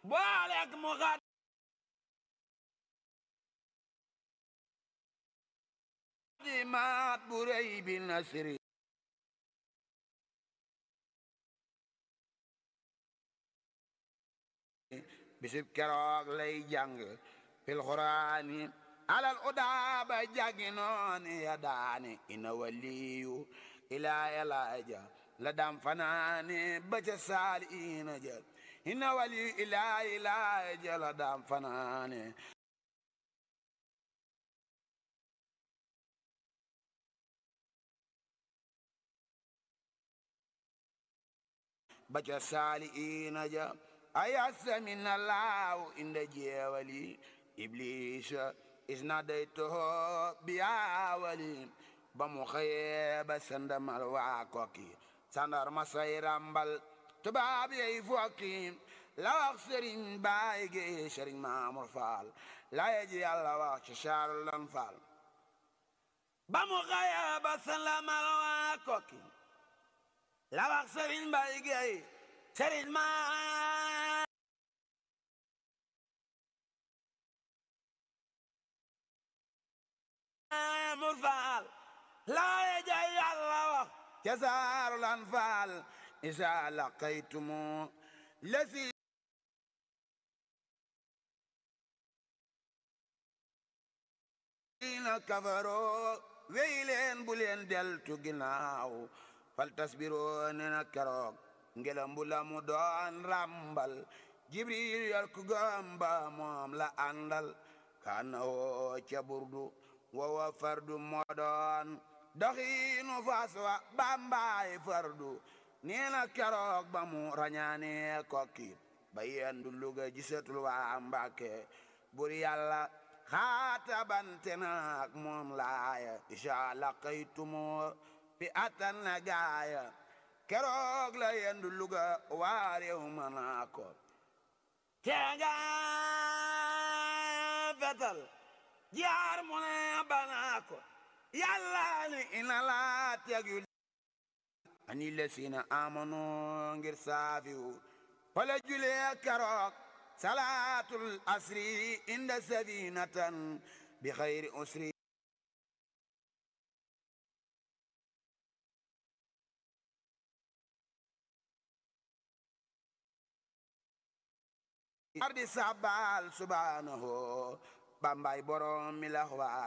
booleeg mu xaat di maat bu rëy bi nasri bisib keroog lay jàng fil xuraani alal udaaba jàngi nooni ya daani ina waliyu ilaa yalaaja la dam fanaani ba ca saali ina ja ina waliyu ilaa ilaaja la dam fanaani ba ca saali ina ja ayasa min allahu inda jeewali iblisa isnadaytuhu biyawali ba mu xëyee ba sandamal waa kokki sandar ma say rambal tubaab yey fokki la wax sëriñ baay gi sëriñ maamur faal la yeji yàlla wax ci saaru lan faal ba mu xëyee ba sandamal waa kokki la wax sëriñ baay gi sëriñ maa mur faal laaye jay yàlla wax ca saaru lan faal isa laqaytumu lasi na kafaro wey leen bu leen deltu ginnaaw fal tasbiro ne na keroog ngelam bu la mu doon rambal jibril yor ku gamba moom la àndal kana woo ca burdu wowa fardu moo doon doxiinu fas wa bambaay fardu nee na keroog ba mu rañaane kokki ba yendu luga gisatul waa mbàkke bur yàlla xaata bante naak moom laaya isha laqaytumu fi atan na gaaya keroog la yendu luga waa réew ma naa ko teenga fetal jaar mu ne banaa ko yàlla ni ina laa tegu ani lesina amanu ngir saafiwu fala julee keroog salaatul asri inda safinatan bi xayri usri ardi sabal subhanahu bambay borom mi la xaar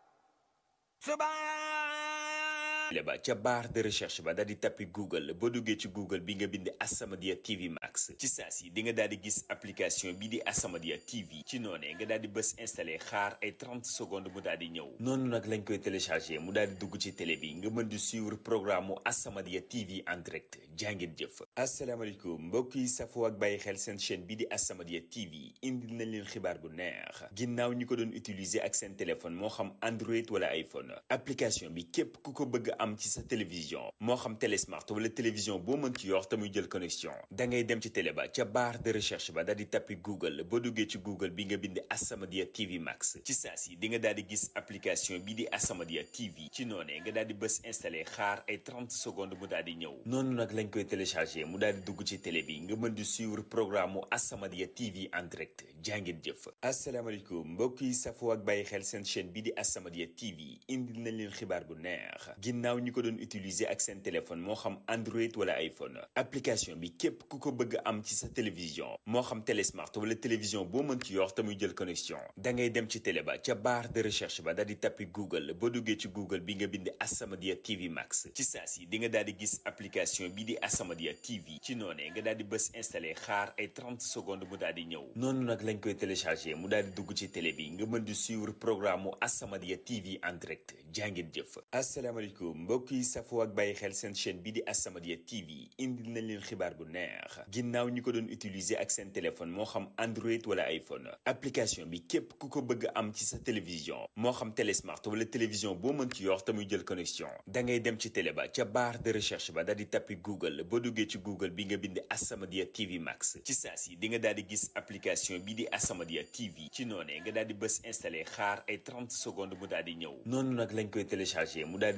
le ba ca barre de recherche ba daal di tappi google boo duggee ci google bi nga bind As-Samadiyya TV Max ci saa si di nga daal di gis application bi di As-Samadiyya TV ci noonee nga daal di bës installé xaar ay 30 secondes mu daal di ñëw noonu nag lañ koy téléchargé mu daal di dugg ci télé bi nga mën di suivre programme mu As-Samadiyya TV en direct jàngeen jëf asalaamaaleykum mbokk yi safoo ak bàyyi xel seen chaîne bi di As-Samadiyya TV indil nañ leen xibaar bu neex ginnaaw ñi ko doon utiliser ak seen téléphone moo xam Android wala iPhone application bi képp ku ko bëgg am ci sa télévision moo xam télé smart wala télévision boo mën ci yor te muy jël connexion da ngay dem ci télé ba ca barre de recherche ba daal di tappi google boo duggee ci google bi nga bind As-Samadiyya TV Max ci saa si di nga daal di gis application bi di As-Samadiyya TV ci noonee nga daal di bës installé xaar ay 30 secondes mu daal di ñëw noonu nag lañ koy téléchargé mu daal di dugg ci télé bi nga mën di suivre programme mu As-Samadiyya TV en direct jàngeen jëf asalaamaaleykum mbokk yi safoo ak bàyyi xel seen chaîne bi di As-Samadiyya TV indil nañ leen xibaar bu neex ginnaaw ñi ko doon utiliser ak seen téléphone moo xam Android wala iPhone application bi képp ku ko bëgg am ci sa télévision moo xam télé smart wala télévision boo mën ci yor te muy jël connexion da ngay dem ci télé ba ca barre de recherche ba daal di tappi google boo duggee ci google bi nga bind As-Samadiyya TV Max ci saa si di nga daal di gis application bi di As-Samadiyya TV ci noonee nga daal di bës installé xaar ay 30 secondes mu daal di ñëw noonu nag lañ koy téléchargé mu daal di dugg ci télé bi nga mën di suivre programme mu As-Samadiyya TV en direct jàngeen jëf asalaamaaleykum mbokk yi safoo ak bàyyi xel seen chaîne bi di As-Samadiyya TV indil nañ leen xibaar bu neex ginnaaw ñi ko doon utiliser ak seen téléphone moo xam Android wala iPhone application bi képp ku ko bëgg am ci sa télévision moo xam télé smart wala télévision boo mën ci yor te muy jël connexion da ngay dem ci télé ba ca barre de recherche ba daal di tappi google boo duggee ci google bi nga bind As-Samadiyya TV Max ci saa si di nga daal di gis application bi di As-Samadiyya TV ci noonee nga daal di bës installé xaar ay 30 secondes mu daal di ñëw noonu nag lañ koy téléchargé mu daal di dugg ci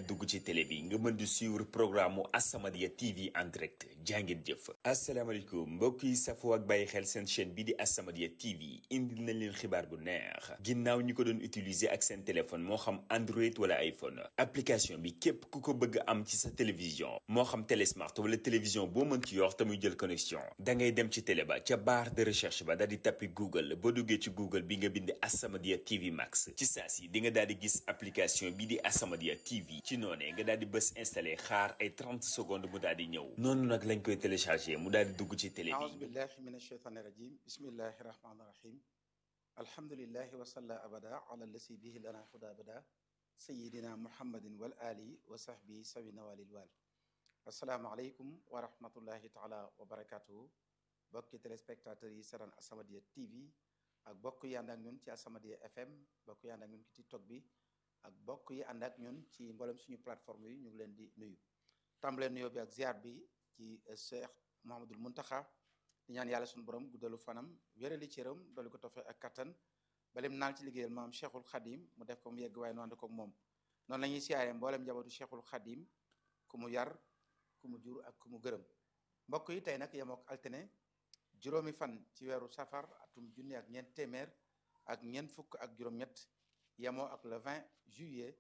ci télé bi nga mën di suivre programme mu As-Samadiyya TV en direct jàngeen jëf asalaamaaleykum mbokk yi safoo ak bàyyi xel seen chaîne bi di As-Samadiyya TV indil nañ leen xibaar bu neex ginnaaw ñi ko doon utiliser ak seen téléphone moo xam Android wala iPhone application bi képp ku ko bëgg am ci sa télévision moo xam télé smart wala télévision boo mën ci yor te muy jël connexion da ngay dem ci télé ba ca barre de recherche ba daal di tappi Google boo duggee ci Google bi nga bind As-Samadiyya TV Max ci saa si di nga daal di gis application bi di As-Samadiyya TV ci noonee nga daal di bës installé xaar ay 30 secondes mu daal di ñëw noonu nag lañ koy téléchargé mu daal di dugg ci télé aouzu bi billahi min asheytaani rajim bismillahi rahmaani rahim alhamdulillahi wa salla abada ala lasi bihi lana huda abada sayidina muhammadin wal ali wa sahbihi sawina walil wal assalaamu aleykum wa rahmatullahi taala wa barakatuhu bokki téléspectateurs yi seetaan As-Samadiyya TV ak bokk yi ànd ak ñun ci As-Samadiyya FM bokk yi ànd ak ñun ci TikTok bi ak bokk yi ànd ak ñun ci mboolem suñu plateforme yi ñu ngi leen di nuyu tàmbalee nuyoo bi ak ziar bi ci Cheikh Mouhamadul Muntaxa di ñaan yàlla suñu borom guddalu fanam wérali cëram dolli ko tofe ak kattan balim naal ci liggéeyal maam Cheikhul Khadim mu def ko mu yegg waaye nu ànd ko ak moom noonu la ñuy siyaaree mboolem njabootu Cheikhul Khadim ku mu yar ku mu jur ak ku mu gërëm mbokk yi tey nag yemook altine juróomi fan ci weeru safar atum junni ak ñeent téeméer ak ñeent fukk ak juróom-ñett yemoo ak le 20 juillet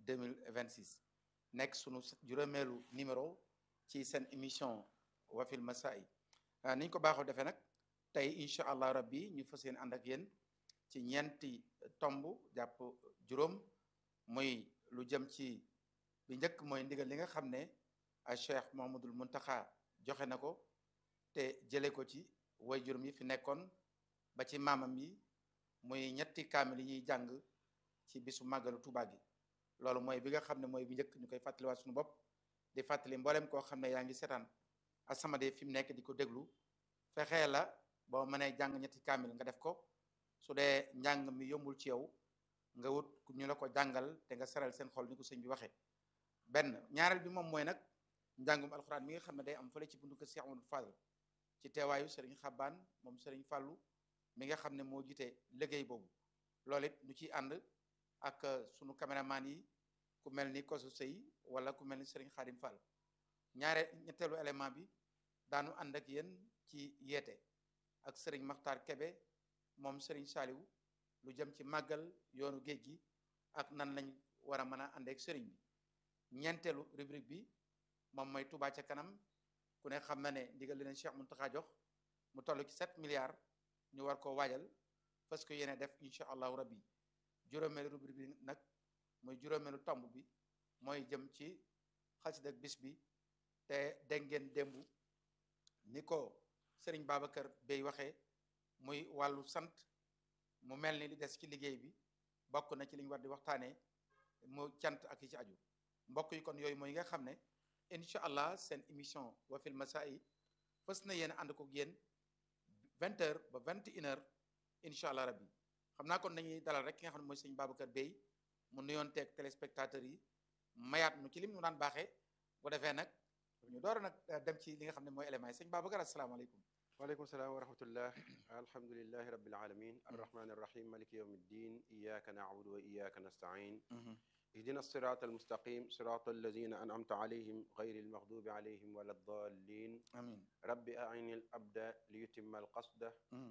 2026 nekk sunu juróomeelu numéro ci seen émission wafil masai ni ñu ko baaxoo defee nag tey incha allah rabbi ñu fas yéene ànd ak yéen ci ñeenti tomb jàpp juróom muy lu jëm ci bi njëkk mooy ndigal li nga xam ne a cheikh Mouhamadoul Mountakha joxe na ko te jële ko ci way juróom yi fi nekkoon ba ci maamam yi muy ñetti kaamil yi ñuy jàng ci bisu màggalu Tuubaa gi loolu mooy bi nga xam ne mooy bi njëkk ñu koy fàttaliwaat suñu bopp di fàttali mboolem koo xam ne yaa ngi seetaan As-Samadiyya fi mu nekk di ko déglu fexee la boo mënee jàng ñetti kaamil nga def ko su dee njàng mi yombul ci yow nga wut ñu la ko jàngal te nga seral seen xol ni ko sëñ bi waxee benn ñaareel bi moom mooy nag njàngum alxuraan mi nga xam ne day am fële ci bundu kër Cheikh Amadou Fadal ci teewaayu Serigne Xabbaan moom Serigne Fàllu mi nga xam ne moo jiite liggéey boobu loolu it ñu ciy ànd ak sunu caméraman yi ku mel ni Kosu Sey wala ku mel ni Serigne Khadim Fall ñaare ñetteelu élément bi daanu ànd ak yéen ci yeete ak Serigne Makhtar Kebe moom Serigne Saliou lu jëm ci màggal yoonu géej gi ak nan lañ war a mën a ànd ak Serigne bi ñeenteelu rubrique bi moom mooy Touba ca kanam ku ne xam na ne ndigal li leen Cheikh Mountakha jox mu toll ci 7 milliards ñu war koo waajal parce que yéene def incha allahu rabbi juróomeelu rubrique bi nag mooy juróomeelu tomb bi mooy jëm ci xasida ak bis bi te dégg ngeen démb ni ko Serigne Babacar Bey waxee muy wàllu sant mu mel ni li des ci liggéey bi bokk na ci li ñu war di waxtaanee mu cant ak yi ci aju mbokk yi kon yooyu mooy nga xam ne incha allah seen émission wafil masai fës na yéen ànd ko yéen vingt heures ba vingt et une heures incha allah rabbi xam naa kon dañuy dalal rek ki nga xam ne mooy sëñ Babacar Bey mu nuyoon teeg téléspectateurs yi mayaat nu ci lim ñu daan baaxee bu defee nag ñu door a nag dem ci li nga xam ne mooy éléments yi sëñ Babacar asalaamaaleykum waaleykum salaam wa rahmatullah alhamdulilahi rabbil alamin arrahmani arrahim maliki yawmi ddin iyaka na'budu wa iyaka nasta'in اهدنا الصراط المستقيم صراط الذين أنعمت عليهم غير المغضوب عليهم ولا الضالين amin رب أعين الأبد ليتم القصد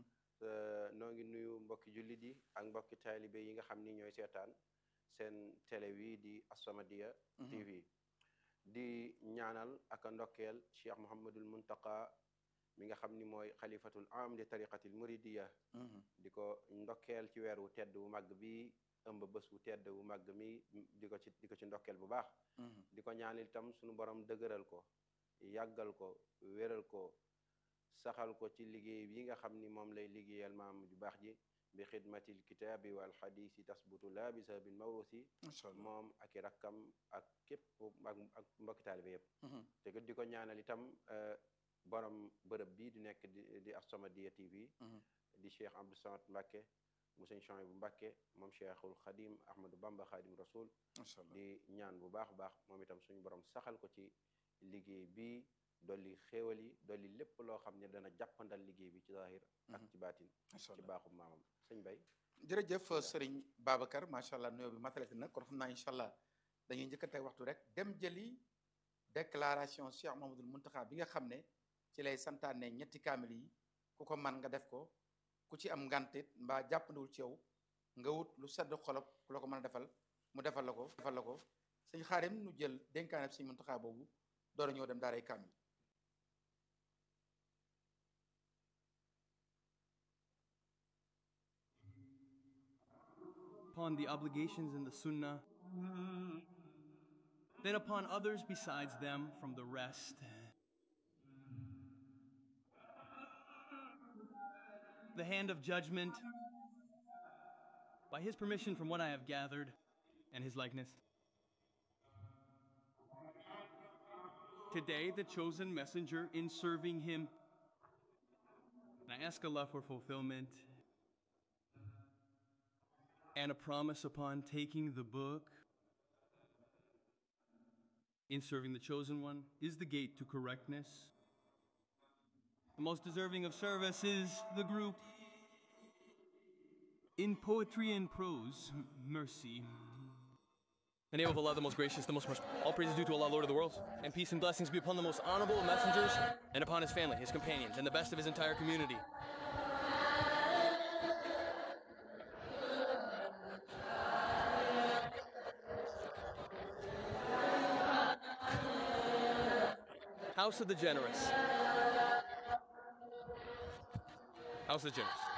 noo ngi nuyu mbokki jullit yi ak mbokki taalibe yi nga xam ni ñooy seetaan seen télé wi di As-Samadiyya TV di ñaanal ak a ndokkeel Cheikh Mouhamadul Muntaqa mi nga xam ni mooy xalifatul am di tariqatil muridiya di ko ndokkeel ci weer wu tedd wu màgg bi ëmb bés wu tedd wu màgg mi di ko ci di ko ci ndokkeel bu baax di ko ñaanal itam suñu borom dëgëral ko yàggal ko wéral ko saxal ko ci liggéey bi nga xam ni moom lay liggéeyal maam ju baax ji bi xidmatil kitaabi wal xadiisi tasbutu la bi sababil mawrusi macha allah moom ak i rakkam ak képp ak ak mbokki taalibe yëpp te ko di ko ñaanal itam borom bërëb bii di nekk di di As-Samadiyya TV di Cheikh Abdou Samad Mbacke mu sëñ Chouaïbou Mbacke moom Cheikhul Khadim Ahmadou Bamba Khadim Rasoul macha allah di ñaan bu baax a baax moom itam suñu borom saxal ko ci liggéey bi dolli xéewal yi dolli lépp loo xam ne dana jàppandal liggéey bi ci zahir ak ci baatin macha ci allah baaxu maamam sëñ Bay jërëjëf sëriñ Babacar macha allah nuyoo bi matalati na kon xam naa incha allah dañuy njëkkante waxtu rek dem jëli déclaration Cheikh Mamadou Muntaxa bi nga xam ne ci lay santaane ñetti kaamil yi ku ko man nga def ko ku ci am ngantit mbaa jàppandiwul ci yow nga wut lu sedd xolob ku la ko mën a defal mu defal la ko defal la ko sëñ xaarim nu jël dénkaane sëñ Muntaxa boobu door a ñëw dem daaray kaamil upon the obligations in the Sunnah, then upon others besides them from the rest. The hand of judgment, by his permission from what I have gathered, and his likeness. Today, the chosen messenger in serving him. And I ask Allah for fulfillment and a promise upon taking the book in serving the chosen one is the gate to correctness. The most deserving of service is the group. In poetry and prose, m- mercy. In the name of Allah, the most gracious, the most merciful. All praise is due to Allah, Lord of the worlds. And peace and blessings be upon the most honorable of messengers and upon his family, his companions, and the best of his entire community. House of the Generous. House of the Generous.